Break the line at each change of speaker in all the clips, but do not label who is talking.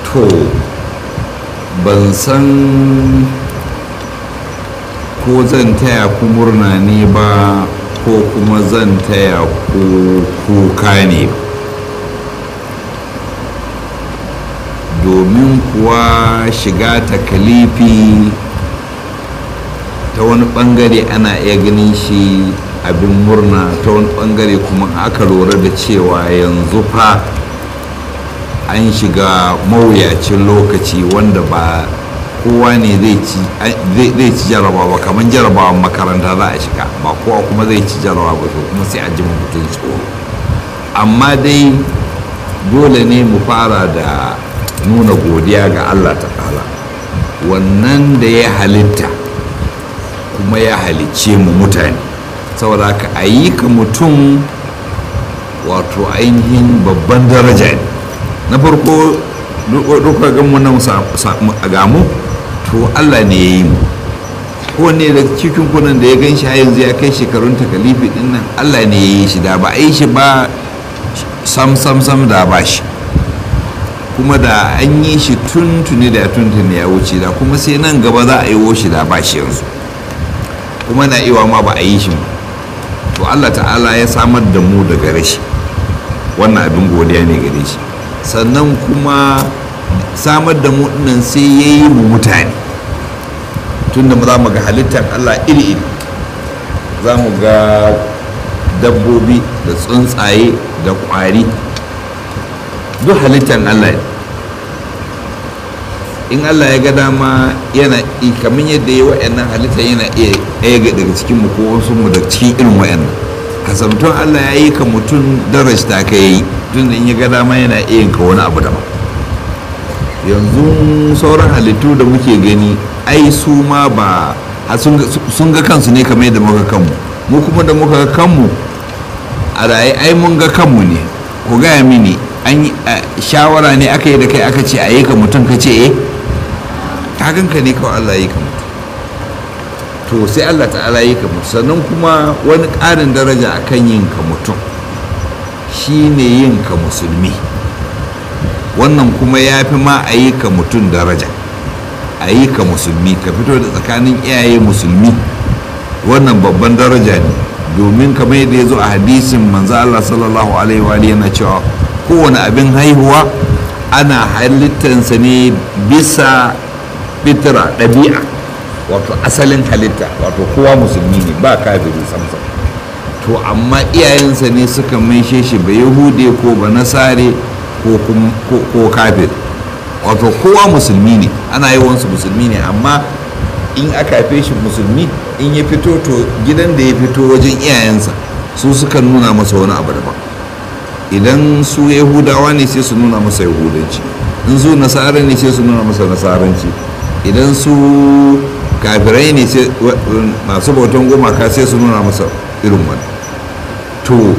to ban san ko zan taya ku murna ne ba ko kuma zan taya ku kuka ne domin kuwa shiga takalifi ta wani bangare ana iya ganin shi abin murna ta wani bangare kuma aka lura da cewa yanzu fa an shiga mawuyacin lokaci wanda ba kowa ne zai ci jarabawa ba kamar jarabawan makaranta za a shiga ba kowa kuma zai ci jarabawa ba to kuma sai a ji mutum tsoro amma dai dole ne mu fara da nuna godiya ga allah ta'ala wannan da ya halitta kuma ya halicce mu mutane saboda ka a yi ka mutum wato ainihin babban daraja ne na farko duka ganmu na gamu to allah ne ya yi mu kowanne da cikin kunan da ya gan shi yanzu ya kai shekarun takalifi din nan allah ne ya yi shi da ba a yi shi ba sam sam sam da ba shi kuma da an yi shi tuntuni da tuntuni ya wuce da kuma sai nan gaba za a yi shi da ba shi yanzu kuma na iwa ma ba a yi shi to allah ta'ala ya samar da mu daga rashi wannan abin godiya ne gare shi sannan kuma samar da mu nan sai ya yi mu mutane tunda za mu ga halittar allah iri-iri za mu ga dabbobi da tsuntsaye da kwari duk halittar allah ne in allah ya ga dama yana kamar yadda ya wa'annan halitta yana iya ɗaya daga cikin mu ko wasu mu da cikin irin wa'annan kasamtun allah ya yi ka mutum darajta ka yi tun da in ya ga dama yana iya yin ka wani abu daban yanzu sauran halittu da muke gani ai su ma ba sun ga kansu ne kamar yadda muka kanmu mu kuma da muka ga kanmu a raye ai mun ga kanmu ne ku gaya mini an shawara ne aka yi da kai aka ce a yi ka mutum ka ce eh kaganka ne kawai Allah yi ka mutum to sai Allah ta'ala yi ka mutum sannan kuma wani ƙarin daraja a kan yin ka mutum shi ne yin ka musulmi wannan kuma ya fi ma a yi ka mutum daraja a yi ka musulmi ka fito da tsakanin iyaye musulmi wannan babban daraja ne domin kamar yadda ya zo a hadisin manzo Allah sallallahu alaihi wa yana cewa kowane abin haihuwa ana halittansa ne bisa fitra ɗabi'a wato asalin halitta wato kowa musulmi ne ba kafiri samsam to amma iyayensa ne suka maishe shi ba yahude ko ba nasare ko kafir wato kowa musulmi ne ana yawansu musulmi ne amma in aka haife shi musulmi in ya fito to gidan da ya fito wajen iyayensa su suka nuna masa wani abu daban idan su yahudawa ne sai su nuna masa yahudanci in su nasara ne sai su nuna masa nasaranci idan su kafirai ne sai masu bautan gumaka sai su nuna masa irin wani to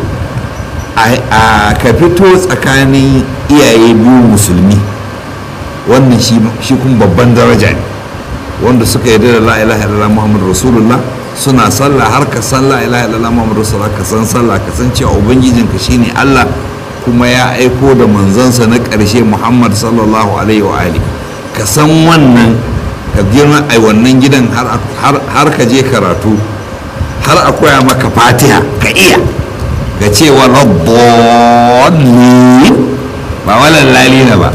a ka fito tsakanin iyaye biyu musulmi wannan shi kuma babban daraja ne wanda suka yarda da la ilaha illallah muhammadu rasulullah suna sallah har ka san la ilaha illallah muhammadu rasulullah ka san sallah ka san cewa ubangijinka shine allah kuma ya aiko da manzansa na ƙarshe muhammad sallallahu alaihi wa alihi ka san wannan ka girma a wannan gidan har ka je karatu har a koya maka fatiha ka iya ga cewa rabbani ba walan lalina ba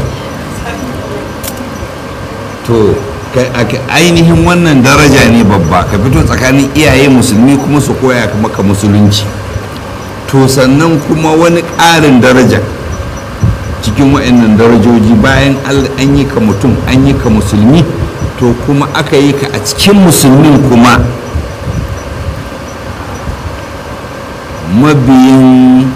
to ainihin wannan daraja ne babba ka fito tsakanin iyaye musulmi kuma su koya maka musulunci to sannan kuma wani ƙarin daraja cikin wa'annan darajoji bayan an yi ka mutum an yi ka musulmi to kuma aka yi ka a cikin musulmin kuma mabiyin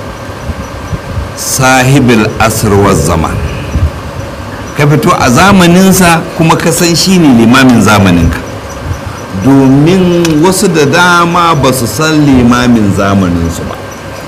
sahibil asirwar zaman ka fito a zamaninsa kuma ka san shi ne limamin zamaninka domin wasu da dama ba su san limamin zamaninsu ba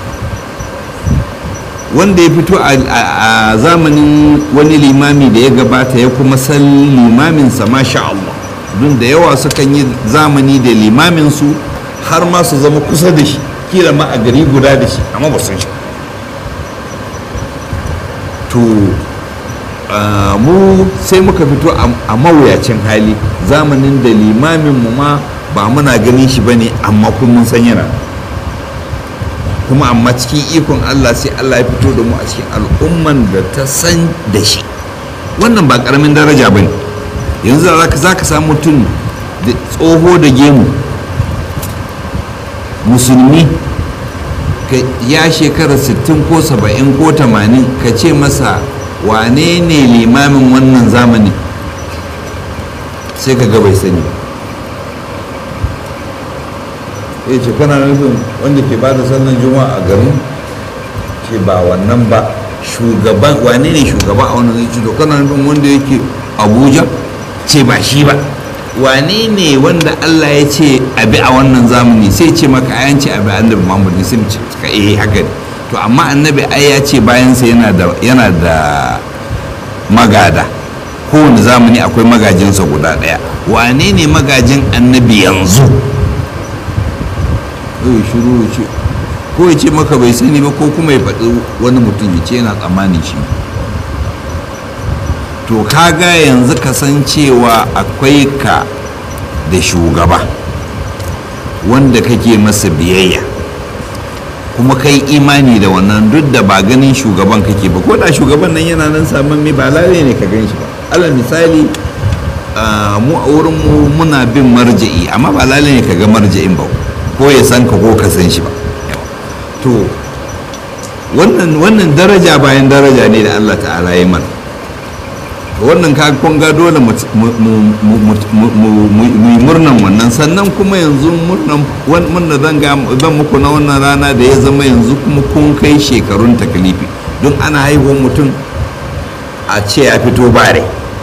wanda ya fito a zamanin wani limami da ya gabata ya kuma san limaminsa masha Allah don da yawa sukan yi zamani da limaminsu har ma su zama kusa da shi kila ma a gari guda da shi amma ba sun shi to mu sai muka fito a mawuyacin hali zamanin da limaminmu ma ba muna ganin shi ba ne amma kun mun san yana kuma amma cikin ikon allah sai allah ya fito da mu a cikin al'umman da ta san da shi wannan ba karamin daraja ba ne yanzu za ka samu mutum da tsoho da gemu musulmi ya shekara 60 ko 70 ko 80 ka ce masa wane ne limamin wannan zamani sai ka ga bai sani ya ce kana nufin wanda ke ba da sallan juma'a a garin ce ba wannan ba shugaban wane ne shugaba a wannan zai ce to kana nufin wanda yake abuja ce ba shi ba wane ne wanda Allah ya ce abi a wannan zamani sai ce maka ayan ce abi annabi Muhammad ne sai ce ka eh haka ne to amma annabi ai ya ce bayan sa yana da yana da magada kowane zamani akwai magajinsa guda daya wane ne magajin annabi yanzu eh shiru ce ko ya ce maka bai sani ba ko kuma ya faɗi wani mutum ya ce yana tsammanin shi to kaga yanzu kasancewa akwai ka da shugaba wanda kake masa biyayya kuma kai imani da wannan duk da ba ganin shugaban kake ba ko da shugaban nan yana nan saman mai ba lalai ne ka gan shi ba alal misali mu a wurin mu muna bin marja'i amma ba lalai ne ka ga marja'in ba ko ya san ka ko ka san shi ba to wannan wannan daraja bayan daraja ne da Allah ta'ala ya mana wannan ka kun ga dole mu yi murnan wannan sannan kuma yanzu murnan murna zan ga zan muku na wannan rana da ya zama yanzu kuma kun kai shekarun takalifi don ana haihuwar mutum a ce ya fito bare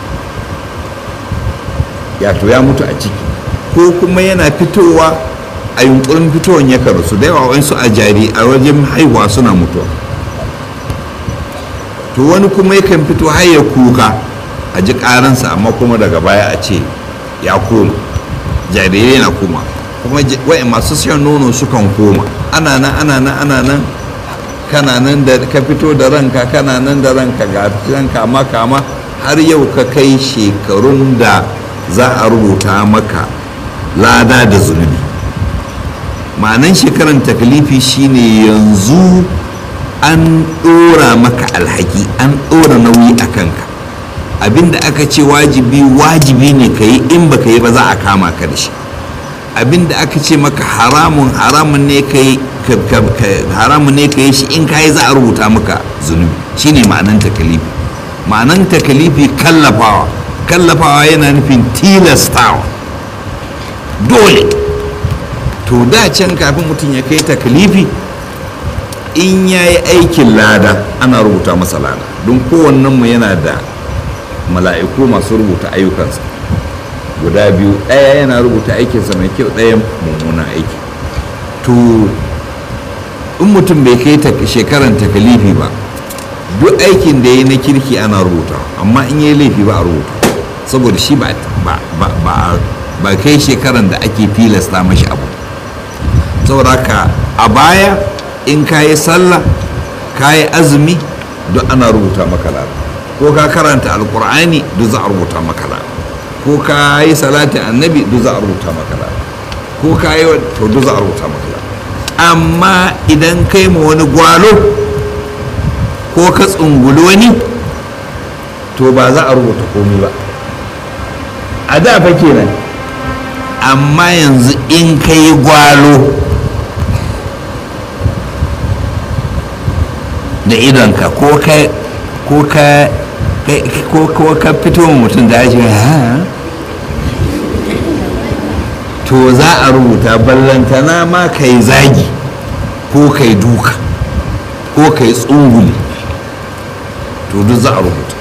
ya to ya mutu a ciki ko kuma yana fitowa a yunkurin fitowar ya karasu da yawa wasu a jari a wajen haihuwa suna mutuwa to wani kuma yakan fito har ya kuka a ji karansa amma kuma daga baya a ce ya koma jarirai na koma kuma wa'in masu shan nono sukan koma ana nan ana nan ana nan kana nan da ka fito da ranka kana nan da ranka ga ranka kama kama har yau ka kai shekarun da za a rubuta maka lada da zunubi ma'anan shekaran taklifi shine yanzu an ɗora maka alhaki an ɗora nauyi a kanka abinda aka ce wajibi wajibi ne ka yi in baka yi ba za a kama ka da shi abinda aka ce maka haramun haramun ne ka yi haramun ne ka yi shi in ka yi za a rubuta maka zunubi shine ma'anan takalifi ma'anan takalifi kallafawa kallafawa yana nufin tilastawa dole to da can kafin mutum ya kai takalifi in ya yi aikin lada ana rubuta masa lada don kowannenmu yana da mala'iku masu rubuta ayyukansa guda biyu ɗaya yana rubuta aikinsa mai kyau ɗaya mummunan aiki to in mutum bai kai shekaran takalifi ba duk aikin da ya na kirki ana rubuta amma in yi laifi ba a rubuta saboda shi ba kai shekaran da ake filasta mashi abu saboda ka a baya in ka yi sallah ka yi azumi duk ana rubuta maka lada ko ka karanta alkur'ani duk za a rubuta maka lada ko ka yi salatin annabi duk za a rubuta maka lada ko ka yi to duk za a rubuta maka lada amma idan kai ma wani gwalo ko ka tsunguli wani to ba za a rubuta komai ba a da fa kenan amma yanzu in ka yi gwalo da idonka ko ka ko ka ko ka fito mutum da ake ha to za a rubuta ballantana ma ka yi zagi ko ka yi duka ko ka yi tsunguli to duk za a rubuta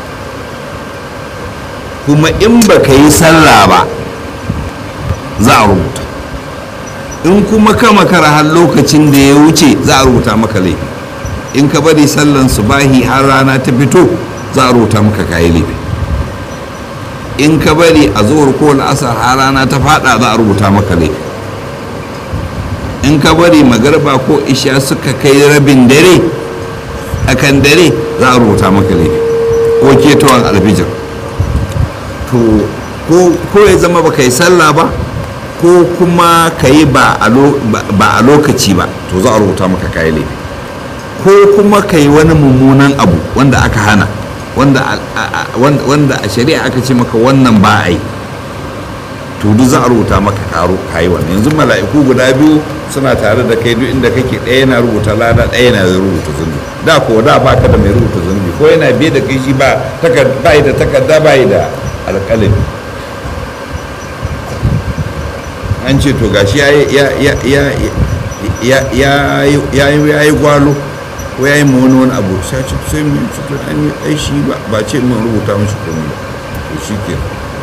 kuma in ba ka yi sallah ba za a rubuta in kuma ka makara har lokacin da ya wuce za a rubuta maka laifi in ka bari sallan subahi har rana ta fito za a rubuta maka kayi laifi in ka bari a zuwar ko la'asar har rana ta fada za a rubuta maka laifi in ka bari magarba ko isha suka kai rabin dare a kan dare za a rubuta maka laifi ko ketowar alfijir to ko ya zama ba ka yi sallah ba ko kuma ka yi ba a lokaci ba to za a rubuta maka kayi laifi ko kuma ka yi wani mummunan abu wanda aka hana wanda a shari'a aka ce maka wannan ba a yi to duk za a rubuta maka karo kayi wannan yanzu mala'iku guda biyu suna tare da kai duk inda kake ɗaya yana rubuta lada ɗaya yana rubuta zunubi da ko da ba ka da mai rubuta zunubi ko yana biye da kai shi ba da takarda ba da alƙalami an ce to gashi ya yi gwalo ko ya yi ma wani wani abu sai ce sai mu yi to an yi aishi ba ce mun rubuta mashi komai ba to shi ke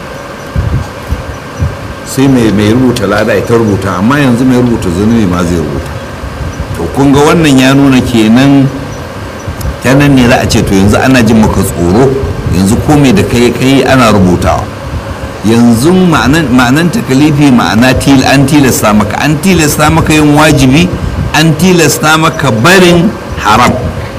sai mai rubuta lada ita rubuta amma yanzu mai rubuta zunubi ma zai rubuta to kun ga wannan ya nuna kenan ta nan ne za a ce to yanzu ana jin maka tsoro yanzu komai da kai kai ana rubutawa yanzu ma'anan takalifi ma'ana an tilasta maka an tilasta maka yin wajibi an tilasta maka barin haram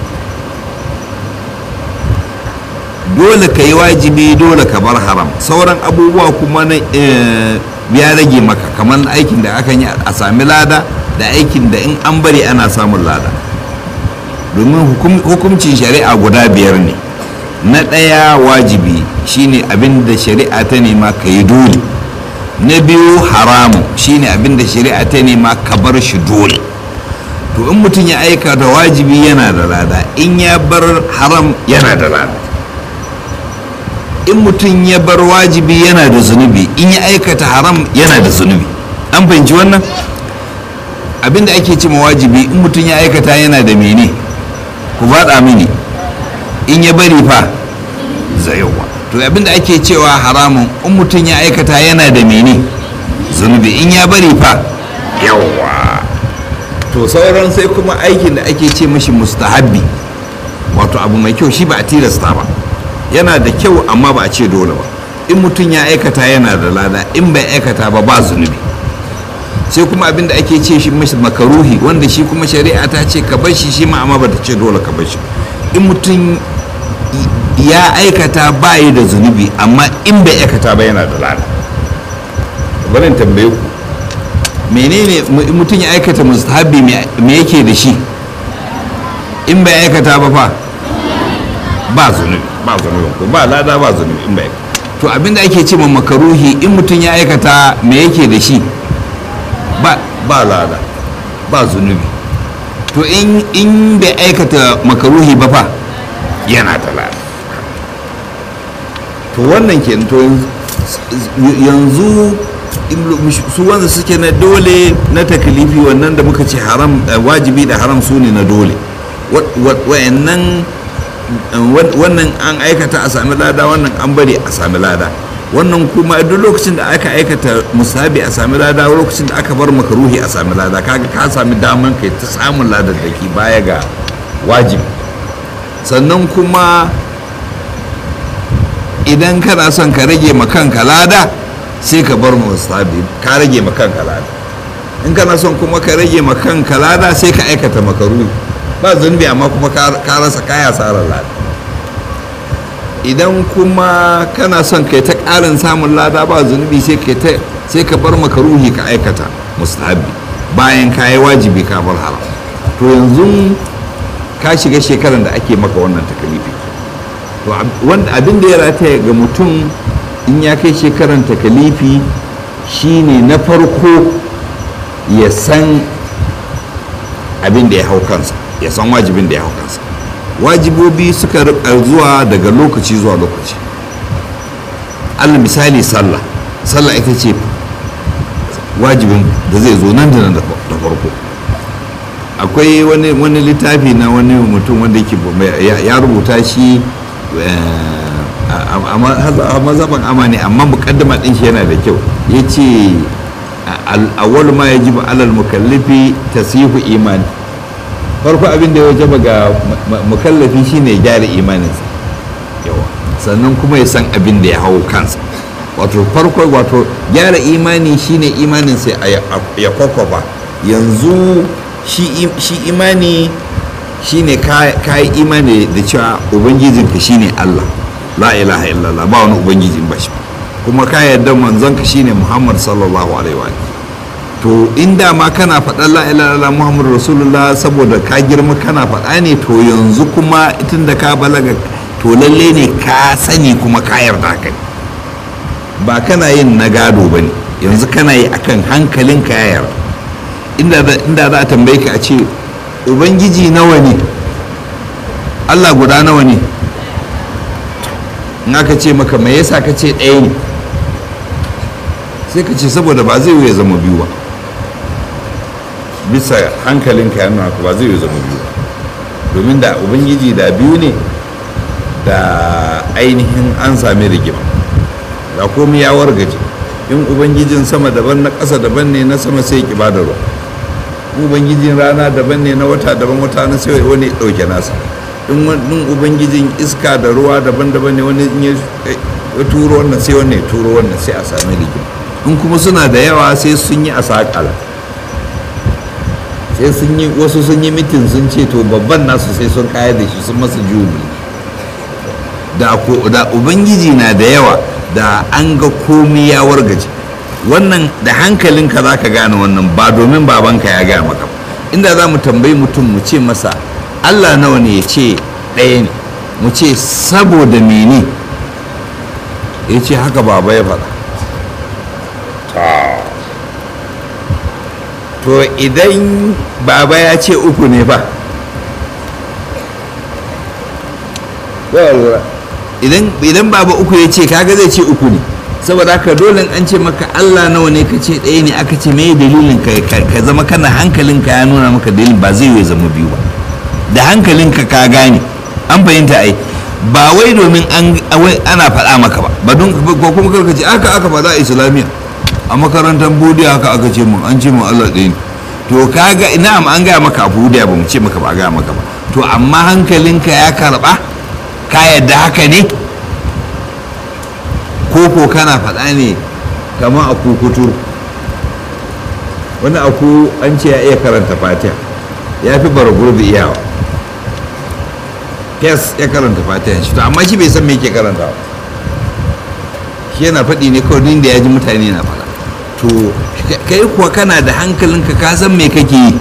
dole ka yi wajibi dole ka bar haram sauran abubuwa kuma na ya rage maka kamar aikin da akan yi a sami lada da aikin da in an bari ana samun lada domin hukuncin shari'a guda biyar ne na ɗaya wajibi shine abin da shari'a ta nema ka yi dole na biyu haramu shine abin da shari'a ta nema ka bar shi dole to in mutum ya aika da wajibi yana da lada in ya bar haram yana da lada in mutum ya bar wajibi yana da zunubi in ya aikata haram yana da zunubi an fahimci wannan abin da ake cima wajibi in mutum ya aikata yana da mene ku faɗa mini in ya bari fa zayowa to abinda ake cewa haramun in mutum ya aikata yana da mene zunubi in ya bari fa yawa to sauran sai kuma aikin da ake ce mashi mustahabbi wato abu mai kyau shi ba a tilasta ba yana da kyau amma ba a ce dole ba in mutum ya aikata yana da lada in bai aikata ba ba zunubi sai kuma abin da ake ce shi mashi makaruhi wanda shi kuma shari'a ta ce ka bar shi shi ma amma ba ta ce dole ka bar shi in mutum ya aikata ba yi da zunubi amma in bai aikata ba yana da lada barin tambaye ku menene mutum ya aikata mustahabi me yake da shi in bai aikata ba fa ba zunubi ba zunubi ko ba lada ba zunubi in bai to abinda ake ce ma makaruhi in mutum ya aikata me yake da shi ba ba lada ba zunubi to in in bai aikata makaruhi ba fa yana da lada to wannan ke to yanzu su wanda suke na dole na takalifi wannan da muka ce haram wajibi da haram su ne na dole wayannan wannan an aikata a sami lada wannan an bari a sami lada wannan kuma duk lokacin da aka aikata musabi a sami lada lokacin da aka bar makaruhi a sami lada kaga ka sami daman kai ta samun ladar da ke baya ga wajibi sannan kuma idan kana son ka rage ma kanka lada sai ka bar musabi ka rage ma kanka lada in kana son kuma ka rage ma kanka lada sai ka aikata makaruhi ba zunubi amma kuma ka rasa kaya tsarar lada idan kuma kana son kai ta ƙarin samun lada ba zunubi sai sai ka bar makaruhi ka aikata mustahabi bayan ka yi wajibi ka bar haram to yanzu ka shiga shekaran da ake maka wannan takalifi to abin da ya rataya ga mutum in ya kai shekaran takalifi shine na farko ya san abin da ya hau kansa ya san wajibin da ya hau kansa wajibobi suka rika zuwa daga lokaci zuwa lokaci allah misali sallah sallah ita ce wajibin da zai zo nan da nan da farko akwai wani littafi na wani mutum wanda yake ya rubuta shi a mazaban amani amma mukaddama din shi yana da kyau ya ce awwal ma yajibu alal mukallifi tasihu imani farko abin da ya wajaba ga mukallafi shine gyara imaninsa yawa sannan kuma ya san abin da ya hau kansa wato farko wato gyara imani shine imaninsa ya kwakwafa yanzu shi imani shine ka yi imani da cewa ubangijinka shine allah la ilaha illallah ba wani ubangiji in ba shi kuma ka yarda manzon ka shine muhammad sallallahu alaihi wa to inda ma kana faɗa la ilaha illallah muhammad rasulullah saboda ka girma kana faɗa ne to yanzu kuma tun da ka balaga to lalle ne ka sani kuma ka yarda ka ba kana yin na gado ba ne yanzu kana yi akan hankalin ka ya yarda inda za a tambaye ka a ce ubangiji nawa ne allah guda nawa ne in aka ce maka me yasa ka ce ɗaya ne sai ka ce saboda ba zai ya zama biyu ba bisa hankalinka ya nuna ba zai ya zama biyu ba domin da ubangiji da biyu ne da ainihin an sami rigima da komai ya wargaje in ubangijin sama daban na ƙasa daban ne na sama sai ki bada ruwa ubangijin rana daban ne na wata daban wata na sai wani ɗauke nasa in ubangijin iska da ruwa daban-daban ne wani ya turo wannan sai wannan ya turo wannan sai a sami rigima in kuma suna da yawa sai sun yi a sakala sai sun yi wasu sun yi mitin sun ce to babban nasu sai sun kayar da shi sun masa jubi da ubangiji na da yawa da an ga komi ya wargaje wannan da hankalinka za ka gane wannan ba domin babanka ya gaya maka inda za mu tambayi mutum mu ce masa allah nawa ne ya ce ɗaya ne mu ce saboda mene ya ce haka baba ya faɗa to idan baba ya ce uku ne ba idan baba uku ya ce kaga zai ce uku ne saboda haka dole an ce maka allah nawa ne ka ce ɗaya ne aka ce me dalilin ka zama kana hankalinka ya nuna maka dalilin ba zai yi zama biyu ba da hankalinka ka gane an fahimta ai ba wai domin ana faɗa maka ba ba don ko kuma karka ce aka aka faɗa a islamiyya a makarantar budiya haka aka ce mun an ce mun allah ɗaya ne to kaga na'am an gaya maka a budiya ba mu ce maka ba a gaya maka ba to amma hankalinka ya karɓa ka yadda haka ne koko kana faɗa ne kamar a kukutur wani aku an ce ya iya karanta fatiha ya fi bara gurbi iyawa kes ya karanta fatiha shi to amma shi bai san me yake karanta ba shi yana faɗi ne kawai da ya ji mutane na faɗa to kai kuwa kana da hankalinka ka san me kake yi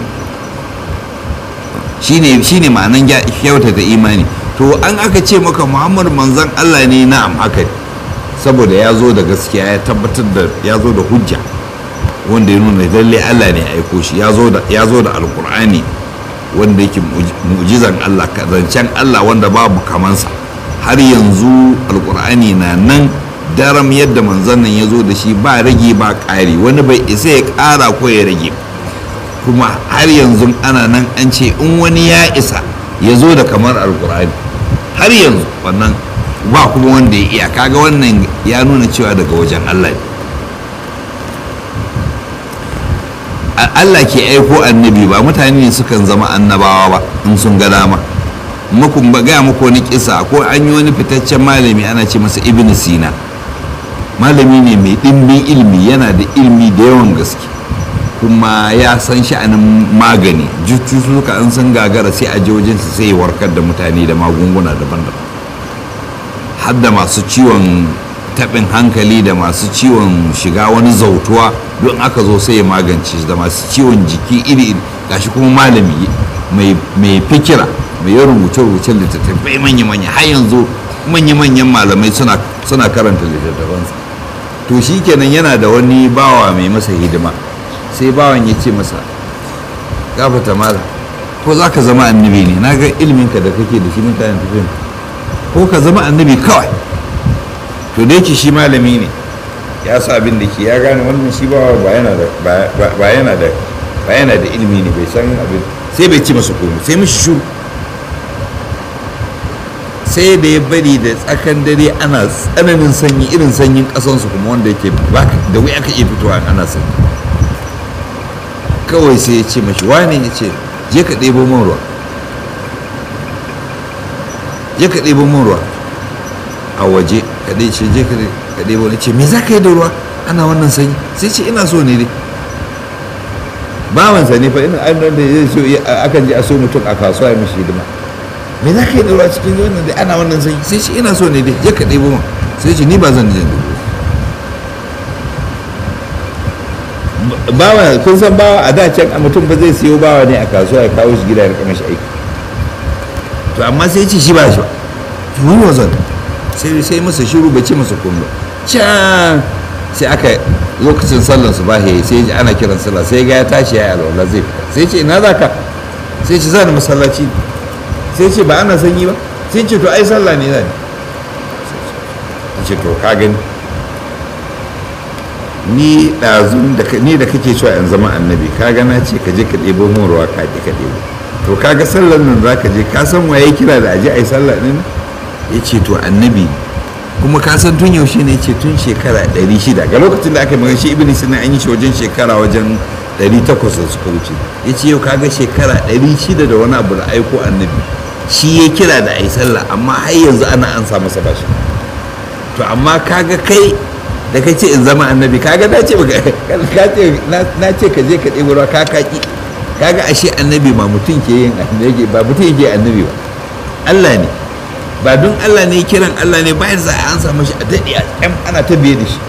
shine shine ma'anan kyautata imani to an aka ce maka muhammad manzan allah ne na'am haka saboda ya zo da gaskiya ya tabbatar da ya zo da hujja wanda ya nuna lalle allah ne aiko shi ya zo da alkur'ani wanda yake mu'jizan allah zancen allah wanda babu kamansa har yanzu alkur'ani na nan daram yadda manzan nan ya zo da shi ba rage ba ƙari wani bai isa ya ƙara ko ya rage kuma har yanzu ana nan an ce in wani ya isa ya zo da kamar alkur'ani har yanzu wannan ba kuma wanda ya iya kaga wannan ya nuna cewa daga wajen Allah ne Allah ke aiko annabi ba mutane ne sukan zama annabawa ba in sun ga dama mukun ba gaya muku wani kisa ko an yi wani fitaccen malami ana ce masa ibn sina malami ne mai ɗimbin ilmi yana da ilmi da yawan gaske kuma ya san sha'anin magani cututtuka an san gagara sai a je wajensa sai ya warkar da mutane da magunguna daban-daban har da masu ciwon taɓin hankali da masu ciwon shiga wani zautuwa don aka zo sai ya magance da masu ciwon jiki iri-iri gashi kuma malami mai fikira mai yin rubuce-rubucen littattafai manya-manya har yanzu manya-manyan malamai suna karanta littattafansa to shi kenan yana da wani bawa mai masa hidima sai bawan ya ce masa gafata mala ko za ka zama annabi ne na ga ilminka da kake da shi mutanen tafiyan ko ka zama annabi kawai to da yake shi malami ne ya sa abin da ke ya gane wannan shi bawa ba yana da ba yana da ba yana da ilimi ne bai san abin sai bai ci masa komai sai mishi shuru sai da ya bari da tsakan dare ana tsananin sanyi irin sanyin kasansu kuma wanda yake da wuya aka iya fitowa ana sanyi kawai sai ya ce mashi wane ya ce je ka ɗebo min ruwa je ka ɗebo min ruwa a waje ka ɗai ce je ka ɗebo ne ce me za ka yi da ruwa ana wannan sanyi sai ce ina so ne dai bawansa ne fa ina an da zai so akan je a so mutum a kasuwa ya mishi hidima me za ka yi da ruwa cikin wannan da ana wannan sanyi sai ce ina so ne dai je ka ɗebo ma sai ce ni ba zan je ɗebo bawa kun san bawa a da can a mutum ba zai siyo bawa ne a kasuwa ya kawo shi gida ya rika mashi aiki to amma sai ce shi ba shi ba wani wazan sai sai masa shiru bai ce masa komai can sai aka lokacin sallan su bahe sai ji ana kiran sallah sai ga ya tashi ya yi alwala zai fita sai ce ina za ka sai ce zani masallaci sai ce ba ana sanyi ba sai ce to ai sallah ne zani ce to ka gani ni ɗazun da ni da kake cewa in zama annabi ka gana ce ka je ka ɗebo mun ruwa ka je ka ɗebo to kaga sallar nan za ka je ka san waye kira da aje ai sallah ɗin ya ce to annabi kuma ka san tun yaushe ne ce tun shekara 600 ga lokacin da aka yi magana shi ibn sina an yi shi wajen shekara wajen 800 da suka wuce ya ce yau kaga shekara 600 da wani abu da aiko annabi shi ya kira da ai sallah amma har yanzu ana an sa masa bashi to amma kaga kai da ka ce in zama annabi kaga na ce na ce ka je ka ɗebo ruwa ka kaki kaga ashe annabi ba mutum ke yin annabi ba mutum yake annabi ba Allah ne ba don Allah ne kiran Allah ne bayan za a an samu shi a daɗe a ƙyam ana ta biye da shi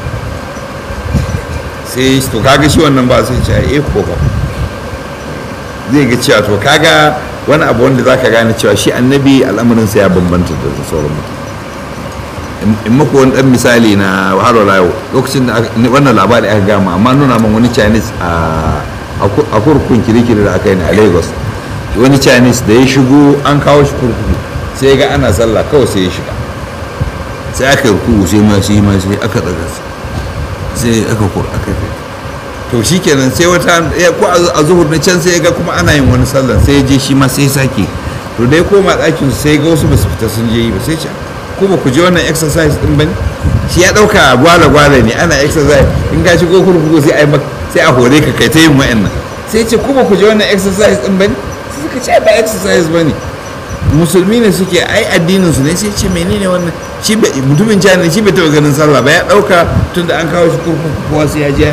sai to kaga shi wannan ba sai ce eh ko ba zai ga cewa to kaga wani abu wanda zaka gane cewa shi annabi al'amarinsa ya bambanta da sauran mutum in muku wani dan misali na haro layo lokacin da wannan labari aka gama amma nuna min wani chinese a kurkun kirikiri da aka yi a lagos wani chinese da ya shigo an kawo shi kurkuku sai ga ana sallah kawai sai ya shiga sai aka yi kurkuku sai ma sai ma sai aka daga sai aka kur aka yi to shikenan sai wata ko a zuhur na can sai ya ga kuma ana yin wani sallah sai ya je shi ma sai ya sake to dai koma ɗakin sai ga wasu ba su fita sun je yi ba sai ce ko ba ku je wannan exercise din bane shi ya dauka gwala gwala ne ana exercise in ka shigo kurkuku sai ai sai a hore ka kai ta yin wa'annan sai ce ko ba ku je wannan exercise din bane sai suka ce ba exercise bane musulmi ne suke ai addinin su ne sai ce menene wannan shi mutumin jani shi bai taɓa ganin sallah ba ya dauka tunda an kawo shi kurkuku kowa sai ya je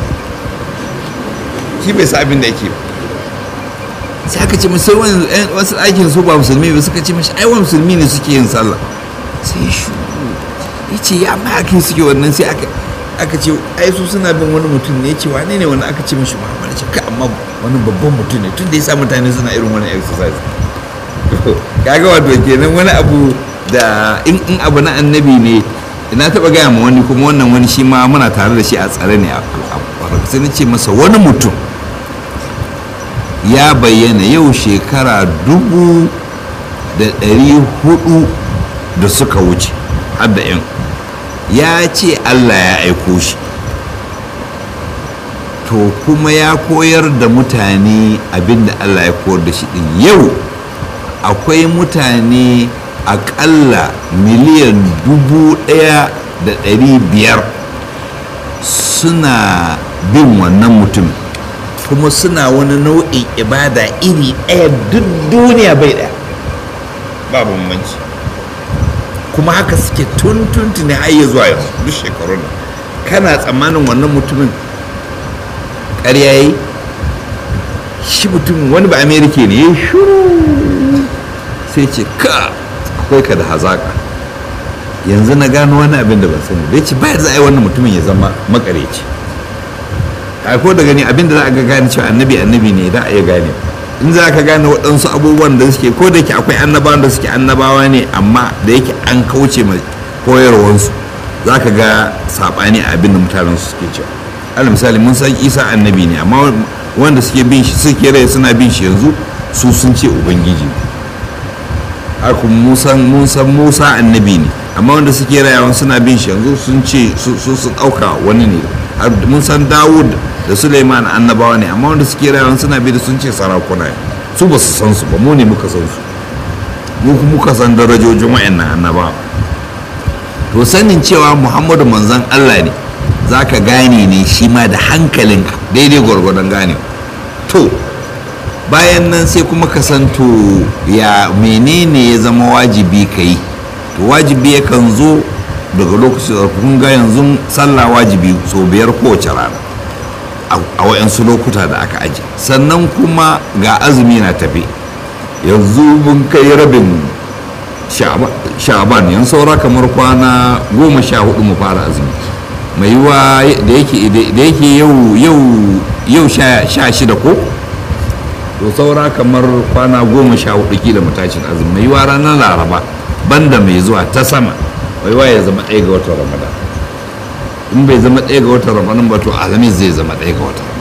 shi bai sa abin da yake ba sai aka ce musu wasu aikin su ba musulmi ba suka ce mashi ai wa musulmi ne suke yin sallah sai shu ya ce ya ma ake suke wannan sai aka ce ai su suna bin wani mutum ne ya ce wane ne wani aka ce mashi muhammadu ce ka amma wani babban mutum ne tun da ya sa mutane suna irin wani exercise kaga wato kenan wani abu da in abu na annabi ne na taba gaya ma wani kuma wannan wani shi ma muna tare da shi a tsare ne a sai na ce masa wani mutum ya bayyana yau shekara dubu da ɗari hudu da suka wuce har da yan ya ce allah ya aiko shi to kuma ya koyar da mutane abinda allah ya koyar da shi din yau akwai mutane akalla miliyan dubu ɗaya da ɗari biyar suna bin wannan mutumin kuma suna wani nau'in ibada iri ɗaya duk duniya bai ɗaya ba bambanci kuma haka suke tun tuntuni har ya zuwa yanzu duk shekarun kana tsammanin wannan mutumin ƙarya yi shi mutumin wani ba amerika ne ya shuru sai ce ka akwai ka da hazaka yanzu na gano wani abin da ban sani da ce bayar za a yi wannan mutumin ya zama makareci a ko da gani abin da za a ga gane cewa annabi annabi ne da a iya gane in za ka gane waɗansu abubuwan da suke ko da yake akwai annabawan da suke annabawa ne amma da yake an kauce mai koyarwansu za ka ga saɓani a abin da mutanen su suke cewa alal misali mun san isa annabi ne amma wanda suke bin shi suke rai suna bin shi yanzu su sun ce ubangiji haka mun san musa annabi ne amma wanda suke rayawan suna bin shi yanzu sun ce su sun ɗauka wani ne mun san dawud da suleiman annabawa ne amma wanda suke rayawan suna bi da sun ce sarakuna ne su ba su san su ba mu ne muka san su mu muka san darajojin wa'annan annabawa to sanin cewa muhammadu manzon allah ne za ka gane ne shi ma da hankalinka daidai gwargwadon gane to bayan nan sai kuma ka san to ya menene ya zama wajibi ka yi to wajibi yakan zo daga lokacin da kun ga yanzu sallah wajibi so biyar kowace rana a wayansu lokuta da aka aji sannan kuma ga azumi na tafi yanzu mun kai rabin sha'aban yan saura kamar kwana goma sha hudu mu fara azumi mai yiwa da yake yau yau sha shida ko to saura kamar kwana goma sha hudu kila mu tashin azumi mai yiwa ranar laraba banda mai zuwa ta sama mai yiwa ya zama ɗaya ga watan ramadan in bai zama ɗaya ga watan ramadan ba to alhamis zai zama ɗaya ga watan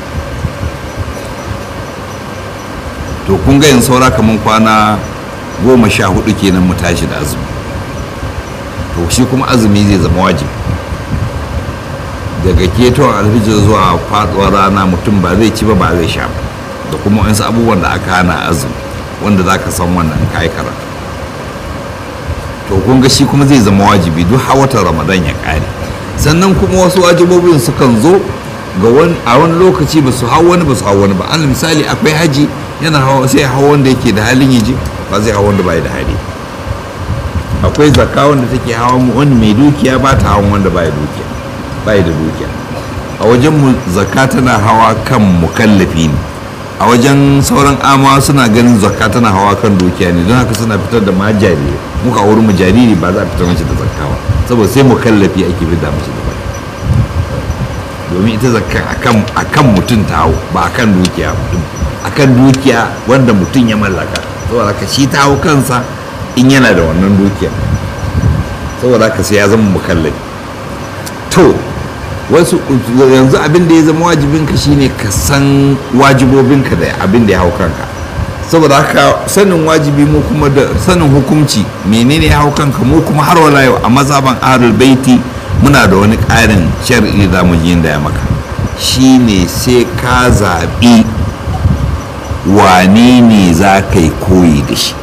to kun ga yin saura kamar kwana goma sha hudu kenan mu tashi da azumi to shi kuma azumi zai zama wajibi daga ketowar alfijir zuwa faduwar rana mutum ba zai ci ba ba zai sha ba da kuma wasu abubuwan da aka hana azumi wanda za ka san wannan kayi karatu to kun ga shi kuma zai zama wajibi duk watan ramadan ya kare sannan kuma wasu wajibobin sukan zo ga a wani lokaci ba su hau wani ba su hau wani ba alal misali akwai haji yana hawa sai hawa wanda yake da halin yaji ba zai hawa wanda bai da hali akwai zakka wanda take hawa wani mai dukiya ba ta hawan wanda bai dukiya bai da dukiya a wajen mu zakka tana hawa kan mukallafi ne a wajen sauran amawa suna ganin zakka tana hawa kan dukiya ne don haka suna fitar da ma jariri muka wurin mu jariri ba za a fitar mace da zakka ba saboda sai mukallafi ake fitar mace da zakka domin ita zakka akan akan mutum ta hau ba akan dukiya mutum akan dukiya wanda mutum ya mallaka saboda ka shi ta hau kansa in yana da wannan dukiya saboda ka sai ya zama mukallafi to wasu yanzu abin da ya zama wajibinka shine ka san wajibobinka da abin da ya hau kanka saboda haka sanin wajibi mu kuma da sanin hukunci menene ya hau kanka mu kuma har wala yau a mazaban ahlul baiti muna da wani ƙarin shar'i da mu yin da ya maka shine sai ka zaɓi wane ne za ka yi koyi da shi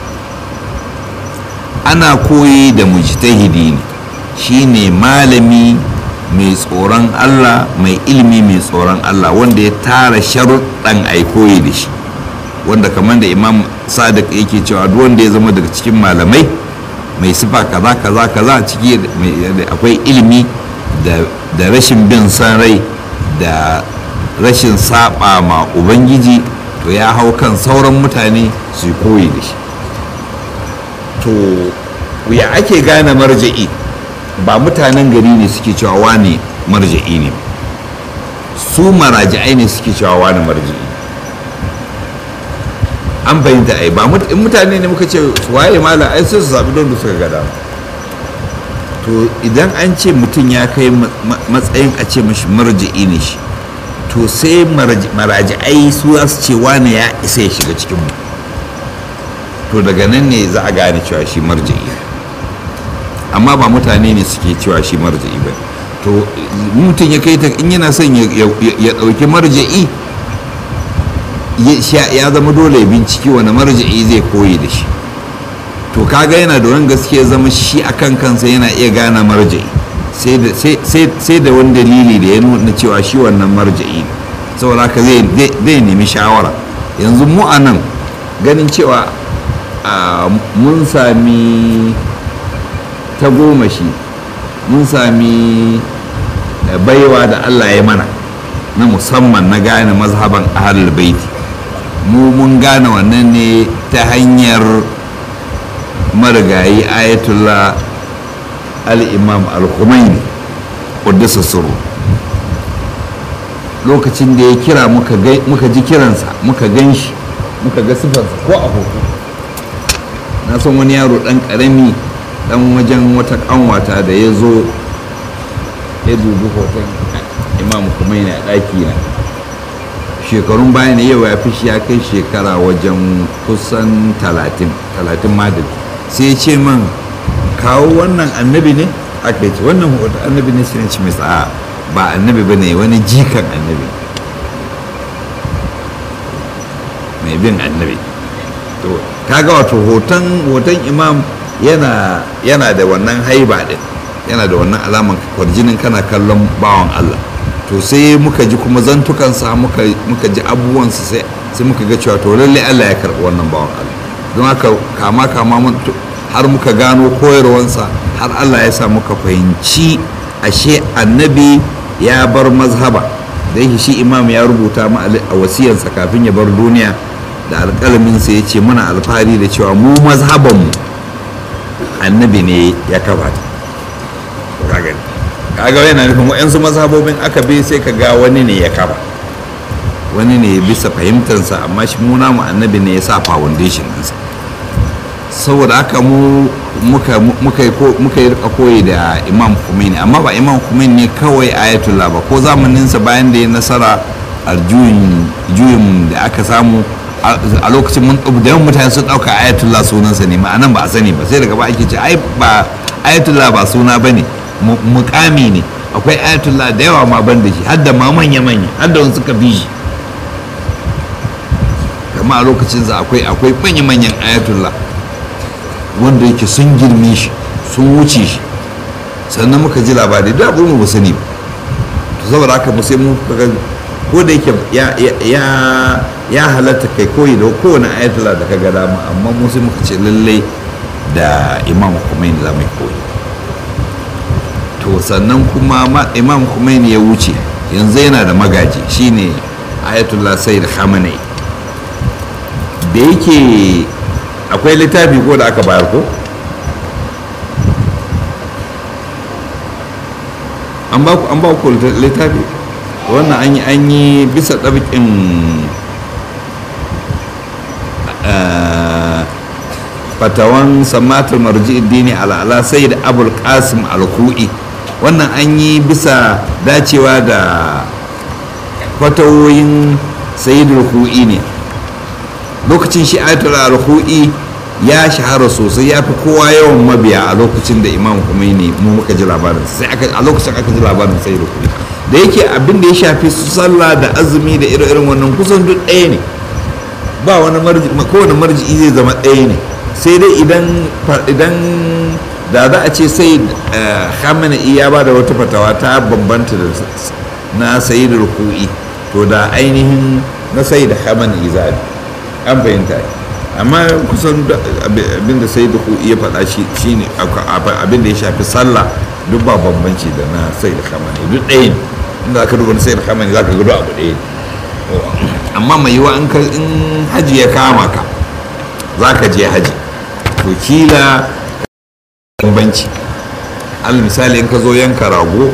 ana koyi da mujtahidi ne shine malami mai tsoron Allah mai ilimi mai tsoron Allah wanda ya tara sharuɗan a koyi da shi wanda kamar da imam sadiq yake cewa duk wanda ya zama daga cikin malamai mai sifa kaza kaza kaza ciki akwai ilimi da rashin bin san rai da rashin saba ma ubangiji to ya hau kan sauran mutane su koyi da shi to ya ake gane marja'i ba mutanen gari ne suke cewa wane marja'i ne su maraji'ai ne suke cewa wane marja'i an fahimta ai ba in mutane ne muka ce waye mala ai sai su zaɓi don da suka gada to idan an ce mutum ya kai matsayin a ce mashi marja'i ne shi to sai maraji'ai su za su ce wane ya isa ya shiga cikin mu to daga nan ne za a gane cewa shi marja'i amma ba mutane ne suke cewa shi marja'i ba to mutum ya kai ta in yana son ya ɗauki marja'i ya zama dole binciki wani marja'i zai koyi da shi to kaga yana da wani gaskiya zama shi akan kansa yana iya gane marja'i sai da wani dalili da ya nuna cewa shi wannan marja'i saboda haka zai nemi shawara yanzu mu a nan ganin cewa mun sami ta goma shi mun sami baiwa da allah ya mana na musamman na gane mazhaban ahlul baiti mu mun gane wannan ne ta hanyar marigayi ayatullah al-imam al-khumaini ƙuddisa suru lokacin da ya kira muka ji kiransa muka gan shi muka ga sifarsa ko a hoto na san wani yaro ɗan ƙarami ɗan wajen wata ƙanwata da ya zo ya dubi hoton imam Khomeini a ɗaki na shekarun baya ne yau ya fi shi ya kai shekara wajen kusan talatin talatin madal sai ce man kawo wannan annabi ne aka ce wannan hoton annabi ne sai ce mai a ba annabi ba ne wani jikan annabi mai bin annabi to kaga wato hoton hoton imam yana yana da wannan haiba din yana da wannan alaman kwarjinin kana kallon bawan Allah to sai muka ji kuma zantukansa muka muka ji abubuwansa sai sai muka ga cewa to lalle Allah ya karɓi wannan bawan Allah don haka kama kama har muka gano koyarwansa har Allah ya sa muka fahimci ashe annabi ya bar mazhaba da yake shi imam ya rubuta mu a wasiyarsa kafin ya bar duniya da alƙalaminsa ya ce muna alfahari da cewa mu mazhabanmu annabi ne ya kafa ta kaga kaga yana nufin wa'yansu mazhabobin aka bi sai ka ga wani ne ya kafa wani ne bisa fahimtarsa amma shi mu namu annabi ne ya sa foundation ɗinsa saboda haka mu muka muka muka yi rika koyi da imam Khomeini amma ba imam Khomeini ne kawai ayatullah ba ko zamaninsa bayan da ya nasara a juyin da aka samu a lokacin mun da yawan mutane sun ɗauka ayatullah sunansa ne ma'anan ba a sani ba sai daga ba ake ce ai ba ayatullah ba suna ba ne mukami ne akwai ayatullah da yawa ma ban da shi har da ma manya manya har da wani suka bi shi kama a lokacin za akwai akwai manya manyan ayatullah wanda yake sun girme shi sun wuce shi sannan muka ji labari da abu mu ba sani ba to saboda haka mu sai mu ko da yake ya halatta kai koyi da kowane ayatollah da ka ga dama amma mu sai muka ce lallai da imam Khomeini za mu yi koyi to sannan kuma imam Khomeini ya wuce yanzu yana da magaji shine ayatollah sayyid khamenei da yake akwai littafi ko da aka bayar ko an ba ku littafi wannan an yi an yi bisa ɗabiƙin fatawan samatar marji dini al'ala sai da abul qasim al-ku'i wannan an yi bisa dacewa da fatawoyin sayyidul ku'i ne lokacin shi ayatul al-ku'i ya shahara sosai ya fi kowa yawan mabiya a lokacin da imam Khomeini mu muka ji labarin sai a lokacin aka ji labarin sayyidul ku'i da yake abin da ya shafi su sallah da azumi da irin wannan kusan duk ɗaya ne ba wani marji kowane marji'i zai zama ɗaya ne sai dai idan idan da za a ce sai khamenei ya ba da wata fatawa ta bambanta da na sayyidul ku'i to da ainihin na sayyid khamenei za an fahimta amma kusan abin da sayyid ku'i ya faɗa shi ne abin da ya shafi sallah duk ba bambanci da na sayyid khamenei duk ɗaya ne inda aka duba sai kamar za ka gudu abu ɗaya amma mai yiwa in haji ya kama ka za ka je haji to kila bambanci al misali in ka zo yanka rago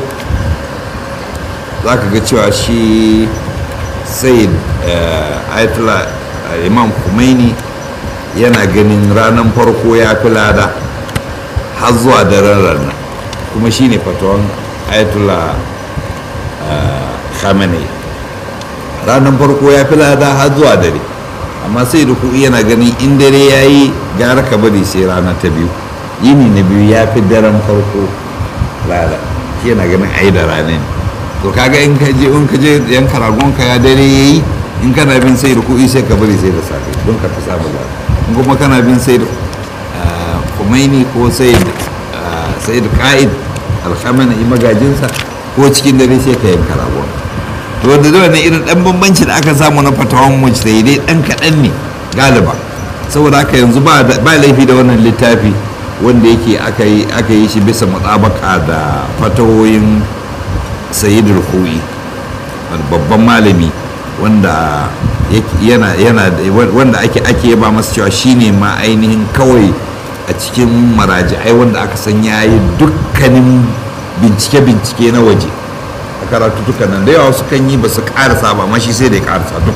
za ka ga cewa shi sai ayatollah imam Khomeini yana ganin ranar farko ya fi lada har zuwa daren ranar kuma shine fatawan ayatollah khamenei ranar farko ya fi lada har zuwa dare amma sai da kuɗi yana ganin in dare ya yi gara ka bari sai rana ta biyu yini na biyu ya fi daren farko lada shi yana ganin ai da rana ne to kaga in ka je in ka je yan karagon ka ya dare ya yi in kana bin sai da kuɗi sai ka bari sai da safe don ka fi samu lada in kuma kana bin sai da kumaini ko sai da ka'id alhamana magajinsa ko cikin dare sai ka yanka ragon to wanda da wannan irin dan bambanci da aka samu na fatawan mu sai dai dan kaɗan ne galiba saboda haka yanzu ba laifi da wannan littafi wanda yake aka yi aka yi shi bisa mutabaka da fatawoyin sayyidul khu'i babban malami wanda yana yana wanda ake ake yaba masa cewa shine ma ainihin kawai a cikin maraji'ai wanda aka san yayi dukkanin bincike-bincike na waje a karatutukan nan da yawa su kan yi ba su karasa ba amma shi sai da ya karasa duk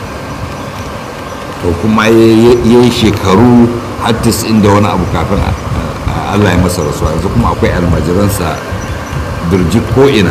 to kuma ya yi shekaru hattis inda wani abu kafin allah ya masa rasuwa yanzu kuma akwai almajiransa birji ko'ina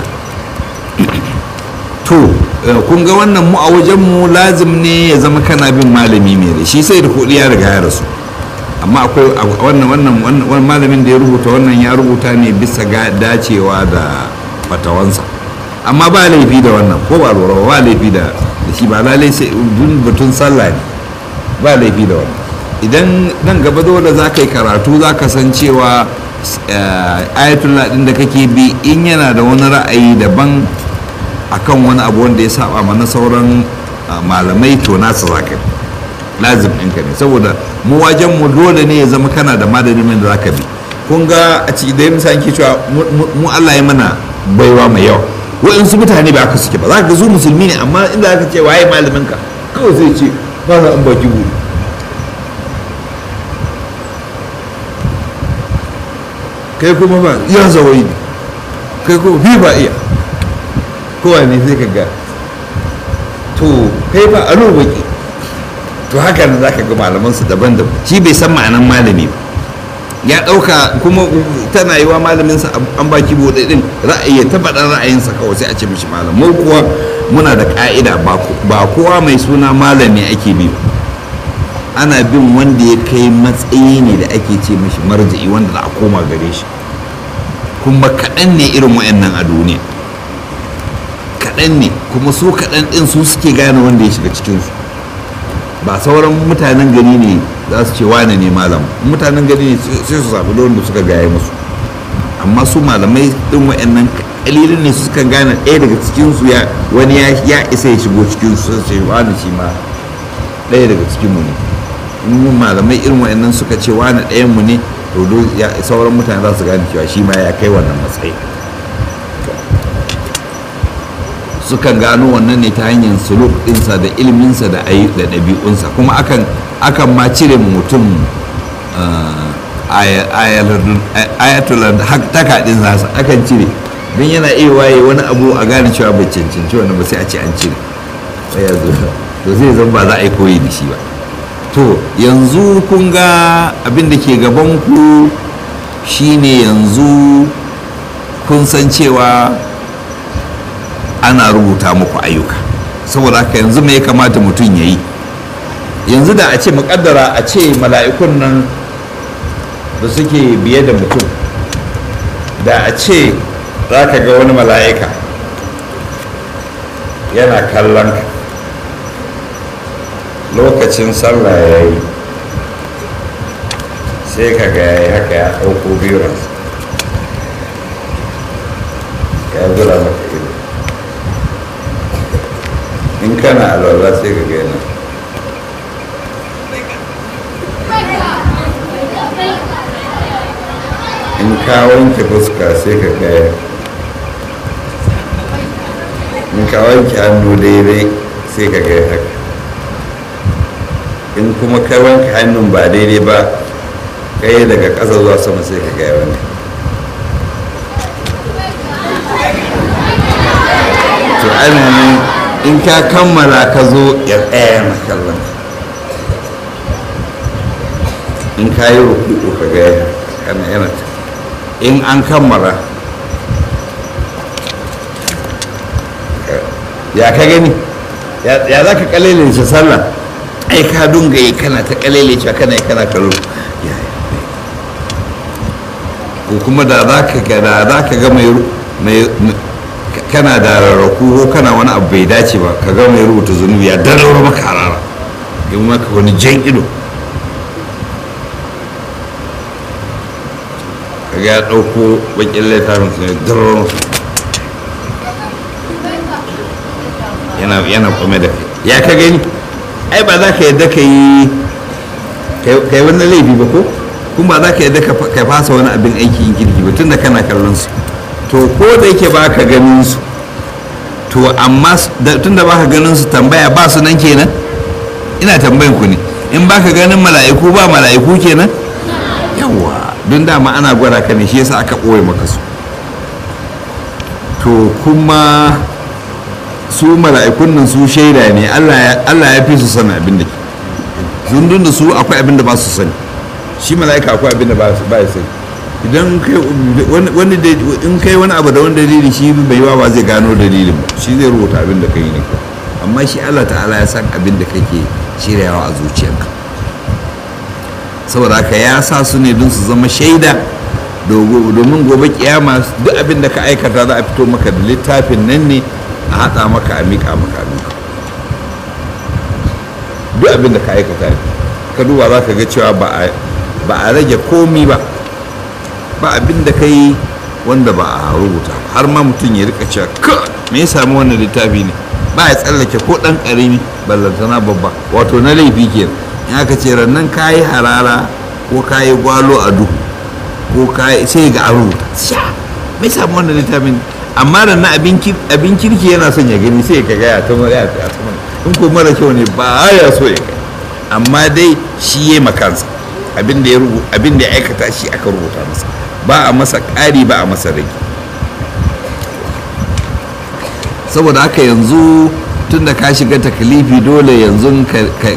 to kun ga wannan mu a wajenmu lazim ne ya zama kana bin malami mai da shi sai da kuɗi ya riga ya rasu amma akwai wannan wannan malamin da ya rubuta wannan ya rubuta ne bisa ga dacewa da fatawansa amma ba laifi da wannan ko ba lura ba laifi da shi ba lalai sai dun batun sallah ne ba laifi da wannan idan nan gaba dole za ka yi karatu za ka san cewa ayatullah din da kake bi in yana da wani ra'ayi daban akan wani abu wanda ya saba mana sauran malamai to nasa za ka lazim ɗinka ne saboda mu wajen mu dole ne ya zama kana da malamin da zaka bi kun ga a ciki da misali ke cewa mu Allah ya mana baiwa mai yawa waɗansu mutane ba aka suke ba za ka ga su musulmi ne amma inda aka ce waye malamin ka kawai zai ce ba na an baki guri kai kuma ba ya zawai ne kai kuma fi ba iya kowane sai ka ga to kai ba alo baki to haka ne za ka ga malamansu daban-daban shi bai san ma'anan malami ba ya ɗauka kuma tana yi wa malaminsa an baki bude din ra'ayi ta faɗar ra'ayinsa kawai sai a ce mishi malam mu kuwa muna da ƙa'ida ba kowa mai suna malami ake bi ana bin wanda ya kai matsayi ne da ake ce mishi marja'i wanda za a koma gare shi kuma kaɗan ne irin wa'annan a duniya kaɗan ne kuma su kaɗan ɗin su suke gane wanda ya shiga cikinsu ba sauran mutanen gari ne za su ce wane ne malam mutanen gari ne sai su zaɓi wanda suka gaya musu amma su malamai ɗin wa'annan kalilin ne suka gane ɗaya daga cikinsu ya wani ya isa ya shigo cikinsu sai ce wani shi ma ɗaya daga cikinmu ne in malamai irin wa'annan suka ce wani ɗayan mu ne to sauran mutane za su gane cewa shi ma ya kai wannan matsayi sukan gano wannan ne ta hanyar suluk ɗinsa da ilminsa da ɗabi'unsa kuma akan akan ma cire mutum ayatulan taka ɗin nasa akan cire don yana iya waye wani abu a gane cewa bai cancanci wani ba sai a ce an cire to zai zan ba za a yi koyi da shi ba to yanzu kun ga abin da ke gaban ku shine yanzu kun san cewa ana rubuta muku ayyuka saboda haka yanzu me ya kamata mutum ya yi yanzu da a ce muƙaddara a ce mala'ikun nan da suke biye da mutum da a ce za ka ga wani mala'ika yana kallon ka lokacin sallah ya yi sai ka ga ya yi haka ya ɗauko biyuransa ya zura maka ido in kana alwala sai ka ga yana in ka wanke fuska sai ka ga in ka wanke hannu daidai sai ka ga haka in kuma ka wanke hannun ba daidai ba kai daga ƙasa zuwa sama sai ka ga wani to ana nan in ka kammala ka zo ya tsaya na kallon in ka yi rukuku ka ga yana yana in an kammala ya ka gani ya za ka kalilin shi sallah ai ka dunga yi kana ta kalile cewa kana kana kallo ko kuma da za ka ga da za ka ga mai kana da rarraku ko kana wani abu bai dace ba ka ga mai rubuta zunubi ya dalar maka harara in maka wani jan ido ka ga ya ɗauko bakin littafin su ne dalar maka yana yana kome da kai ya ka gani ai ba za ka yadda ka yi kai wani laifi ba ko kuma ba za ka yadda ka fasa wani abin aikin kirki ba tun da kana kallon su to ko da yake ba ka ganin su to amma tun da ba ka ganin su tambaya ba su nan kenan ina tambayin ku ne in ba ka ganin mala'iku ba mala'iku kenan yawa don dama ana gwada ka ne shi yasa aka ɓoye maka su to kuma su mala'ikun nan su shaida ne allah ya fi su sani abin da ke zundun da su akwai abin da ba su sani shi mala'ika akwai abin da ba ya sani idan wani in kai wani abu da wani dalili shi bai yawa ba zai gano dalilin ba shi zai rubuta abin da kai ne amma shi allah ta'ala ya san abin da kake shiryawa a zuciyarka saboda haka ya sa su ne don su zama shaida domin gobe kiyama duk abin da ka aikata za a fito maka da littafin nan ne a haɗa maka a miƙa maka a miƙa duk abin da ka aikata ne ka duba za ka ga cewa ba a rage komi ba ba abin da ka yi wanda ba a rubuta har ma mutum ya rika cewa ka me ya sami wannan littafi ne ba ya tsallake ko ɗan ƙarami ballantana babba wato na laifi ke in aka ce rannan ka yi harara ko ka yi gwalo a duhu ko ka yi sai ga an rubuta sha me ya sami wannan littafin amma da na abin kirki yana son ya gani sai ka gaya ta ya ta in ko mara kyau ne ba ya so ya gani amma dai shi ya makansa abin da ya aikata shi aka rubuta masa ba a masa ƙari ba a masa rage saboda haka yanzu tun da ka shiga takalifi dole yanzu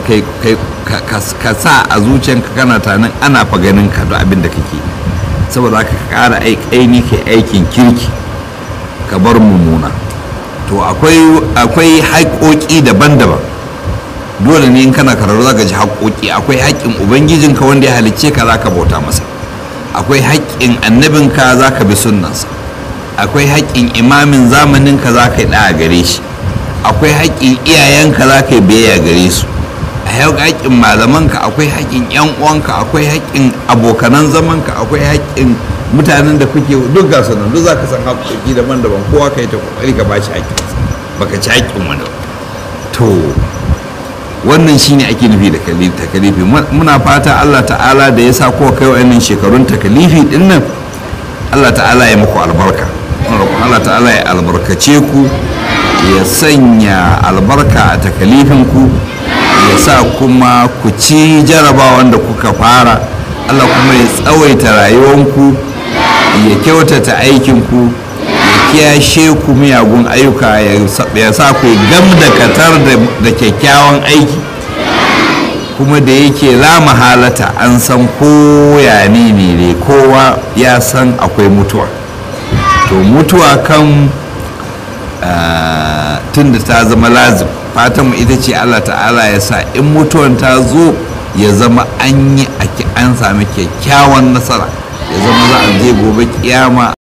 ka sa a zuciyanka kana tanin ana fa ganin ka da abin da kake saboda haka ka ƙara aini kai aikin kirki ka bar mummuna to akwai haƙoƙi daban-daban dole ne in kana karatu zaka ji haƙoƙi akwai haƙƙin ubangijinka wanda ya halicce ka zaka bauta masa akwai haƙƙin annabinka zaka bi sunnansa akwai haƙƙin imamin zamaninka zaka yi ɗaya gare shi akwai haƙƙin iyayenka zaka yi biyayya gare su a yau haƙƙin malamanka akwai haƙƙin yan uwanka akwai haƙƙin abokanan zamanka akwai haƙƙin mutanen da kuke duk ga nan duk zaka san haƙƙoƙi daban-daban kowa ka yi ta kokari ka bashi haƙƙinsa baka ci haƙƙin wani to wannan shine ake nufi da takalifi muna fata Allah ta'ala da ya sa kowa kai wa'annan shekarun takalifi din nan Allah ta'ala ya muku albarka Allah ta'ala ya albarkace ku ya sanya albarka a takalifin ku ya sa kuma ku ci jarabawan da kuka fara Allah kuma ya tsawaita rayuwanku ya kyautata aikinku ya kiyashe ku miyagun ayyuka ya sa ku gam da katar da kyakkyawan aiki kuma da yake la mahalata an san koya ne ne kowa ya san akwai mutuwa to mutuwa kan tun da ta zama lazim fatanmu ita ce allah ta'ala ya sa in mutuwan ta zo ya zama an yi an sami kyakkyawan nasara ya zama za a je gobe kiyama